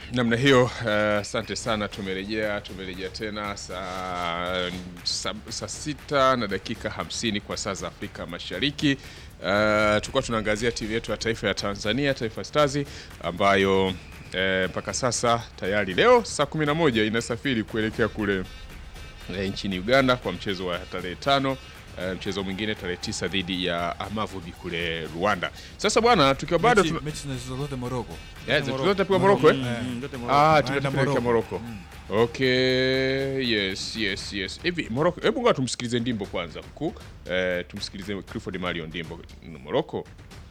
namna hiyo. Asante uh, sana. Tumerejea tumerejea tena saa sa, sa sita na dakika hamsini kwa saa za Afrika Mashariki. Uh, tulikuwa tunaangazia timu yetu ya taifa ya Tanzania, Taifa Stars ambayo mpaka uh, sasa tayari leo saa 11 inasafiri kuelekea kule uh, nchini Uganda kwa mchezo wa tarehe tano Uh, mchezo mwingine tarehe tisa dhidi ya Amavubi kule Rwanda. Sasa bwana, tukiwa bado mechi, mechi zote Morocco. zote pigwa Morocco eh? Mm. Ah, Naenda tumepeleka Morocco. Morocco. Okay, yes, yes, yes. Hivi Morocco, hebu ngoja tumsikilize Ndimbo kwanza mkuu. Eh, tumsikilize Clifford Mario Ndimbo. Morocco.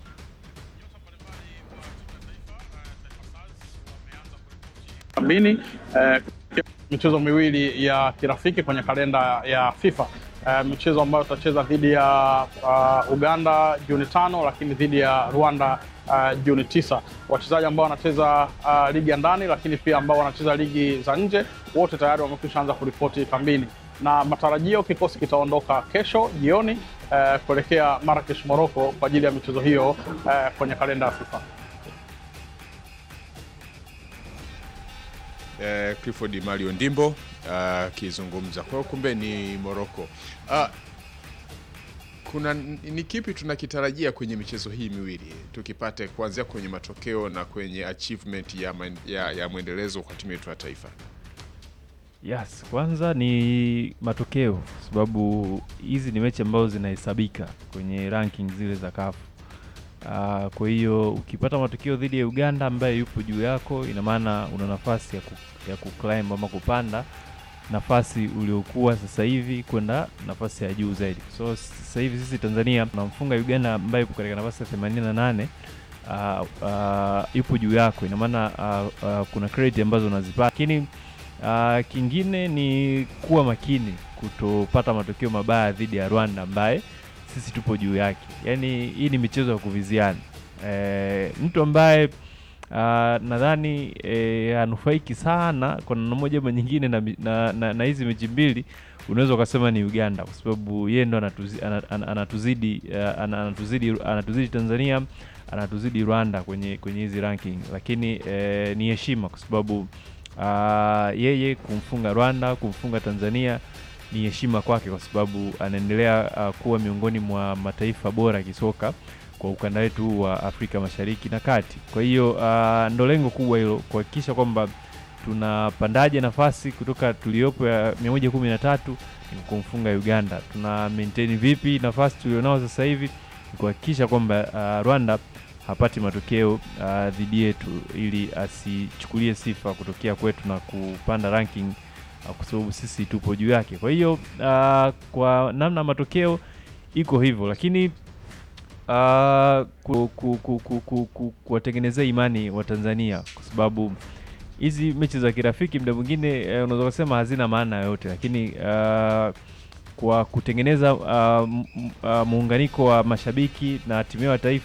mbili eh, michezo miwili ya kirafiki kwenye kalenda ya FIFA eh, michezo ambayo tutacheza dhidi ya uh, Uganda Juni tano, lakini dhidi ya Rwanda uh, Juni tisa. Wachezaji ambao wanacheza uh, ligi ya ndani, lakini pia ambao wanacheza ligi za nje, wote tayari wamekwisha anza kuripoti kambini, na matarajio kikosi kitaondoka kesho jioni eh, kuelekea Marrakesh, Morocco kwa ajili ya michezo hiyo eh, kwenye kalenda ya FIFA. Eh, Clifford Mario Ndimbo akizungumza. Kwa hiyo kumbe ni Morocco. Ah, kuna ni kipi tunakitarajia kwenye michezo hii miwili tukipate kuanzia kwenye matokeo na kwenye achievement ya, maen- ya, ya mwendelezo kwa timu yetu ya taifa? Yes, kwanza ni matokeo kwa sababu hizi ni mechi ambazo zinahesabika kwenye ranking zile za CAF. Uh, kwa hiyo ukipata matokeo dhidi ya Uganda ambaye yupo juu yako, ina maana una nafasi ya, ku, ya kuclimb ama kupanda nafasi uliokuwa sasa hivi kwenda nafasi ya juu zaidi. So sasa hivi sisi Tanzania tunamfunga Uganda ambaye yupo katika nafasi ya 88 uh, uh, yupo juu yako, ina maana uh, uh, kuna credit ambazo unazipata, lakini uh, kingine ni kuwa makini kutopata matokeo mabaya dhidi ya Rwanda ambaye sisi tupo juu yake. Yaani hii ni michezo ya kuviziana. E, mtu ambaye uh, nadhani e, hanufaiki sana kwa namna moja ama nyingine na, mi- na, na, na hizi mechi mbili unaweza ukasema ni Uganda kwa sababu yeye ndo anatuzi, ana- ana- anatuzidi uh, ana- anatuzidi anatuzidi Tanzania anatuzidi Rwanda kwenye kwenye hizi ranking, lakini eh, ni heshima kwa sababu uh, yeye kumfunga Rwanda kumfunga Tanzania ni heshima kwake kwa sababu anaendelea uh, kuwa miongoni mwa mataifa bora ya kisoka kwa ukanda wetu wa Afrika Mashariki na Kati. Kwa hiyo uh, ndo lengo kubwa hilo kuhakikisha kwamba tunapandaje nafasi kutoka tuliopo ya 113 ni kumfunga Uganda. Tuna maintain vipi nafasi tulionao sasa hivi ni kuhakikisha kwamba uh, Rwanda hapati matokeo uh, dhidi yetu ili asichukulie sifa kutokea kwetu na kupanda ranking uh, kwa sababu sisi tupo juu yake. Kwa hiyo uh, kwa namna matokeo iko hivyo, lakini uh, ku, ku, ku, ku, ku, ku, kuwatengenezea imani wa Tanzania kwa sababu hizi mechi za kirafiki muda mwingine eh, unaweza kusema hazina maana yoyote, lakini uh, kwa kutengeneza uh, m- m- uh, muunganiko wa mashabiki na timu yao ya taifa